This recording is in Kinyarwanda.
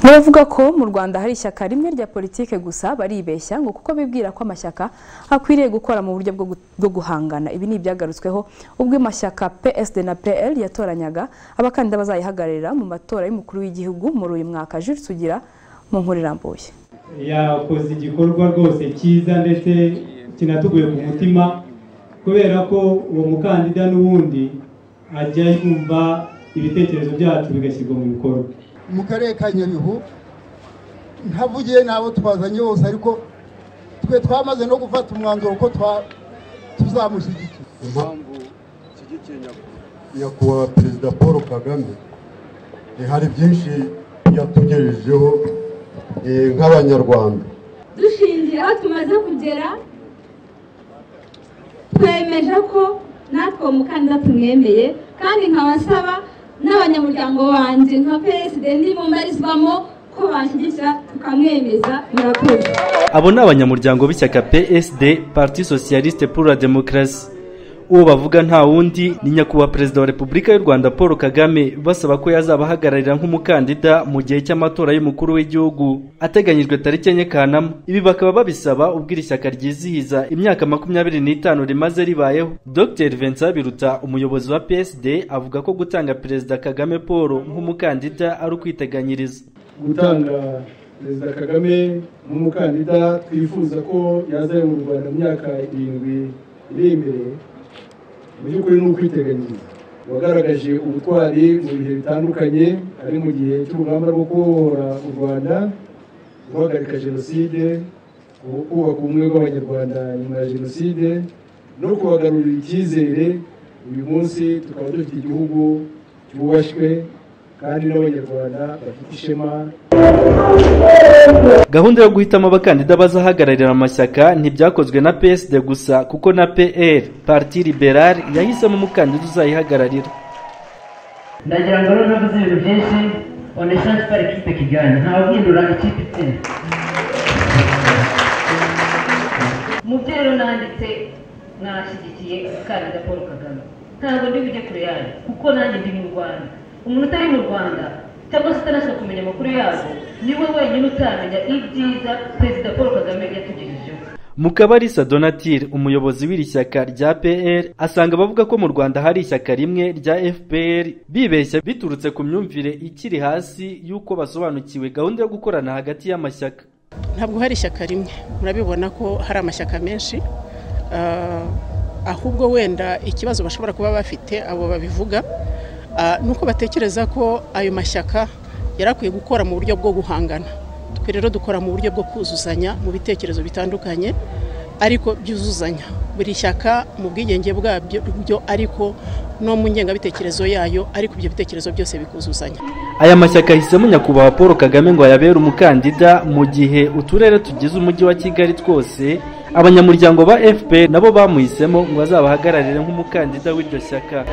N'abavuga ko mu Rwanda hari ishyaka rimwe rya politike gusa baribeshya ngo kuko bibwira ko amashyaka akwiriye gukora mu buryo bwo gu- bwo guhangana ibi ni ibyagarutsweho ubwo amashyaka PSD na PL yatoranyaga abakandida bazayihagararira mu matora y'umukuru w'igihugu muri uyu mwaka Jules Sugira mu nkuru irambuye yakoze igikorwa rwose cyiza ndetse kinatuguye ku mutima kubera ko uwo mukandida n'uwundi ajya yumva ibitekerezo byacu bigashyirwa mu bikorwa mu karere ka nyabihu ntavugiye n'abo twazanye bose ariko twe twamaze no gufata umwanzuro ko twa- tuzamushyigikira impamvu nshyigikiye nyakubahwa nyakubahwa perezida paul kagame eh, hari byinshi yatugejejeho eh, nk'abanyarwanda dushingira aho tumaze kugera twemeje ko natwe uwo mukandida tumwemeye kandi nkaba nsaba n'abanyamuryango banjye nka psd n'ibumbarizwamo ko banshyigikira tukamwemeza murakoze abo ni abanyamuryango b'ishyaka psd parti socialiste pour la demokarasi uwo bavuga nta wundi ni nyakubahwa perezida wa repubulika y'u rwanda paul kagame basaba ko yazabahagararira nk'umukandida mu gihe cy'amatora y'umukuru w'igihugu ateganyijwe tariki enye kanama ibi bakaba babisaba ubwo iri shyaka ryizihiza imyaka makumyabiri n'itanu rimaze ribayeho dr vincent biruta umuyobozi wa psd avuga ko gutanga perezida kagame paul nk'umukandida ari ukwiteganyiriza gutanga perezida kagame nk'umukandida twifuza ko yazayobora u rwanda mu myaka irindwi iri imbere mu by'ukuri ni ukwiteganyiriza wagaragaje ubutwari mu bihe bitandukanye ari mu gihe cy'urugamba rwo kubohora u rwanda guhagarika jenoside kubaka ubumwe bw'abanyarwanda nyuma ya jenoside no kubagarurira icyizere uyu munsi tukaba dufite igihugu cyubashywe kandi n'abanyarwanda bafite ishema Gahunda yo guhitamo abakandida bazahagararira amashyaka ntibyakozwe na PSD gusa kuko na PL Parti Liberal yahisemo umukandida uzayihagararira. ndagira ngo rero navuze ibintu byinshi oneshansi pari kipe kiganza ntawuhindura ikipe itsinda mu byo rero nanditse mwashyigikiye umukandida paul kagame ntabwo ndi bujye kure yayo kuko nanjye ndi mu rwanda umuntu utari mu rwanda cyangwa se utanashaka kumenya amakuru yabo niwe wenyine utamenya ibyiza perezida paul kagame yatugejejeho Mukabarisa Donatille umuyobozi w'iri shyaka rya PL asanga abavuga ko mu Rwanda hari ishyaka rimwe rya FPR bibeshya biturutse ku myumvire ikiri hasi y'uko basobanukiwe gahunda yo gukorana hagati y'amashyaka. ntabwo hari ishyaka rimwe murabibona ko hari amashyaka menshi Ah, ahubwo wenda ikibazo bashobora kuba bafite abo babivuga ah, ni uko batekereza ko ayo mashyaka yari akwiye gukora mu buryo bwo guhangana twe rero dukora mu buryo bwo kuzuzanya mu bitekerezo bitandukanye ariko byuzuzanya buri shyaka mu bwigenge bwabyo byo ariko no mu ngengabitekerezo yayo ariko ibyo bitekerezo byose bikuzuzanya Aya mashyaka ahisemo nyakubahwa Paul Kagame ngo ayabere umukandida mu gihe uturere tugize umujyi wa Kigali twose abanyamuryango ba FPR nabo bamuhisemo ngo azabahagararire nk'umukandida w'iryo shyaka.